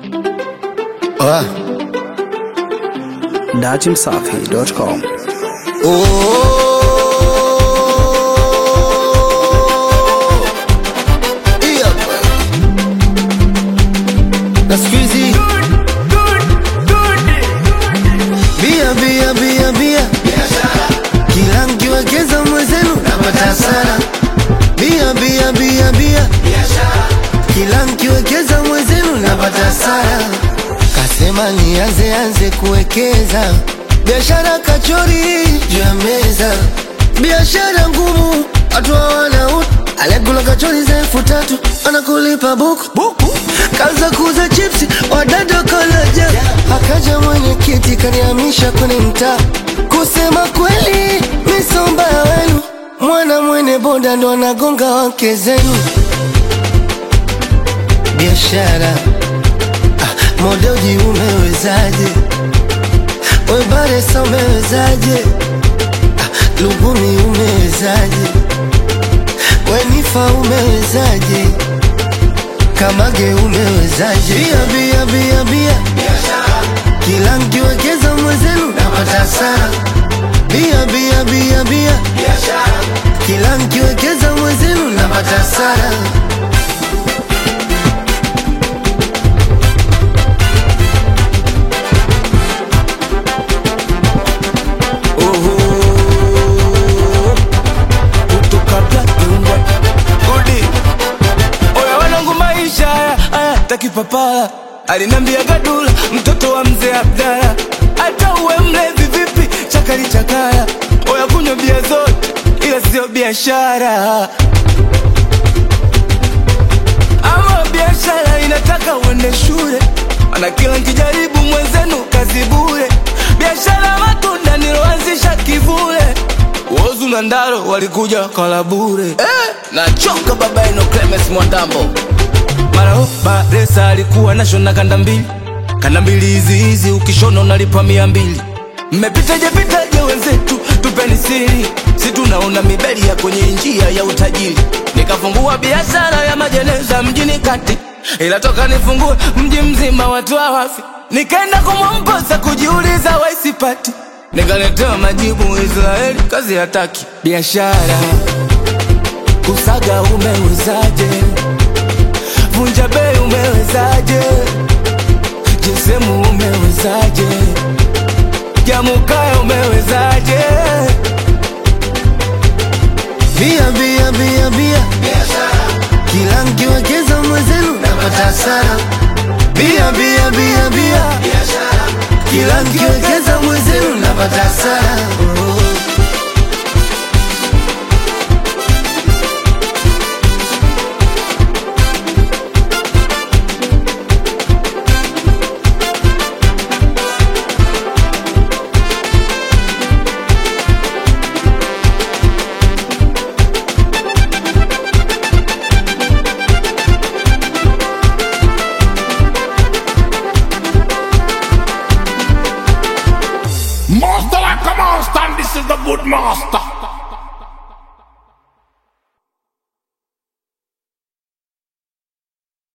Ah. datimsafi.com. Oh. Hii hapa. Na siku hizi bia bia bia bia, kila mkiwekeza mwezenu napata hasara. Bia bia bia bia, kila mkiwekeza mwezenu napata hasara. Kasema nianze anze kuwekeza biashara kachori juu ya meza, biashara ngumu, watu hawana utu. Aliyekula kachori za elfu tatu anakulipa buku buku, kaza kuuza chipsi wadada kalaja. Akaja mwenyekiti kanihamisha kwenye mtaa, kusema kweli misomba ya wenu, mwana mwene boda ndo anagonga wake zenu biashara ah, modoji umewezaje? We Baresa umewezaje? Ah, Lugumi umewezaje? We Nifa umewezaje? Kamage umewezaje? Bia bia bia bia, kila mkiwekeza mwezenu napata hasara. Bia bia bia bia, kila mkiwekeza mwezenu napata hasara. kutoka Black and White. Udi. Oya wanangu maisha haya haya takipapala alinambia gadula mtoto wa mzee Abdala hata uwe mlevi vipi chakali chakala oya kunywa bia zote ila sio biashara ama biashara inataka uende shule mana kila nkijaribu mwenzenu kazi bure biashara matunda niloanzisha kivule wozu na ndaro walikuja kala bure eh, nachoka baba eno Clemens Mwandambo mara ho Baresa alikuwa nashona kanda mbili kanda mbili hizi hizi ukishona unalipa mia mbili mmepitaje pitaje wenzetu tupeni siri si tunaona mibeli ya kwenye njia ya utajiri nikafungua biashara ya majeneza mjini kati ila toka nifungue mji mzima watu hawafi nikaenda kumwomposa kujiuliza waisipati nikaletewa majibu Israeli kazi hataki biashara kusaga umewezaje vunja bei umewezaje jesemu umewezaje jamukaya umewezaje Bia bia bia bia, kila mkiwekeza mwezenu napata hasara. Bia bia bia bia, kila mkiwekeza mwezenu napata hasara. Oh. Master like a monster, and this is the good master.